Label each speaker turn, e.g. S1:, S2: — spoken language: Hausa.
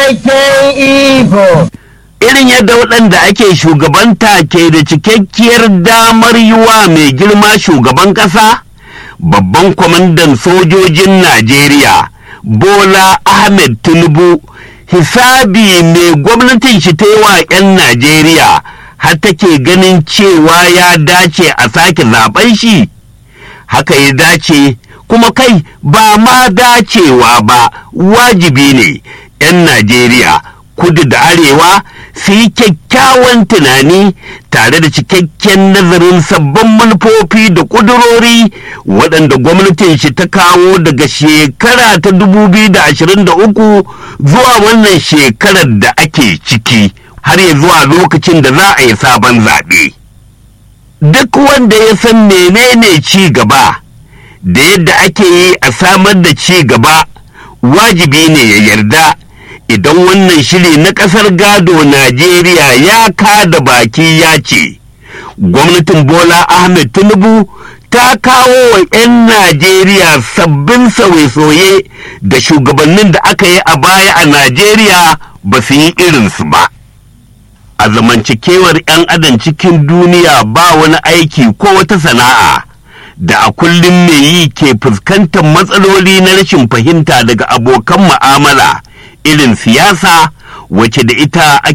S1: cikakken iko.
S2: irin yadda waɗanda ake shugabanta ke da cikakkiyar damar yiwa mai girma shugaban ƙasa babban kwamandan sojojin najeriya bola ahmed tinubu hisabi mai gwamnatin shi ta yi wa 'yan najeriya har take ganin cewa ya dace a sake zaben shi haka ya dace kuma kai ba ma dacewa ba wajibi ne 'yan najeriya kudu da arewa su yi kyakkyawan tunani tare da cikakken nazarin sabbin manufofi da ƙudurori waɗanda gwamnatin shi ta kawo daga shekara ta 2023 zuwa wannan shekarar da ake ciki har ya zuwa lokacin da za a yi sabon zaɓe. Duk wanda ya san menene ci gaba da yadda ake yi a samar da ci gaba wajibi ne ya yarda. idan wannan shiri na ƙasar gado Najeriya ya kada baki ya ce, gwamnatin Bola Ahmed Tinubu ta kawo wa 'yan Najeriya sabbin sauye-sauye da shugabannin da aka yi a baya a Najeriya ba su yi irinsu ba. A zamancikewar 'yan adam cikin duniya ba wani aiki ko wata sana'a. da a kullum mai yi ke fuskantar matsaloli na rashin fahimta daga abokan mu'amala irin siyasa wacce da ita